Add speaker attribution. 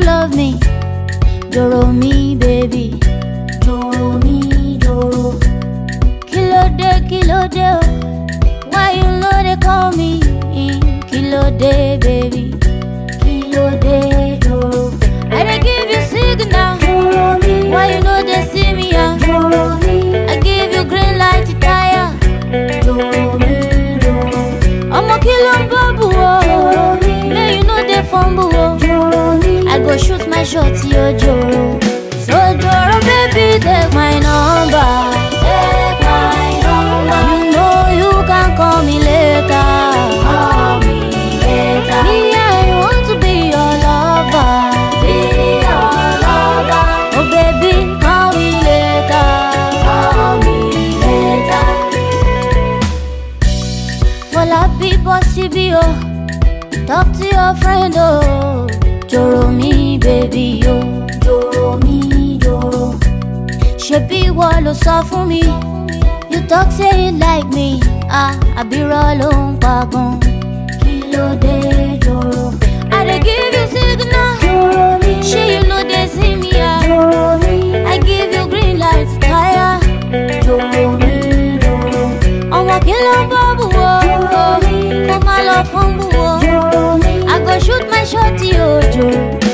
Speaker 1: love me. Doro me, baby. Doro me, doro. Kilo de, kilo de, oh. Why you know they call me? Kilo de, baby. Kilo de, doro. I dey give you signal.
Speaker 2: Doro me,
Speaker 1: Why you know they see me? ah?
Speaker 2: doro me,
Speaker 1: I give you green light to tire.
Speaker 2: doro me, doro,
Speaker 1: Ọmọ kí ló ń bọ́bù o? May you no dey fumble o.
Speaker 2: doro me.
Speaker 1: I go shoot my shot yo joro. So joro baby take my number.
Speaker 2: Take my number,
Speaker 1: You know you can call me later.
Speaker 2: call me later.
Speaker 1: Me I want to be your lover.
Speaker 2: Be your lover,
Speaker 1: Oh baby call me later.
Speaker 2: call me later.
Speaker 1: Fọlá bí bọ́ síbí o. Talk to your friend o. Joro mi baby o.
Speaker 2: Doro me, doro,
Speaker 1: ṣebí ìwọ ló sọ fún mi you talk say you like me ah àbírọ̀ ló ń pa gan.
Speaker 2: kí ló dé doro?
Speaker 1: i dey give you signal
Speaker 2: Doro me,
Speaker 1: ṣé you no dey see me ah
Speaker 2: doro me,
Speaker 1: i give you green light tire.
Speaker 2: doro me, doro,
Speaker 1: ọmọ kí ló ń bọ́ bù wọ́ kó má lọ fún bù wọ́
Speaker 2: doro me,
Speaker 1: i go shoot my shot yóò jò.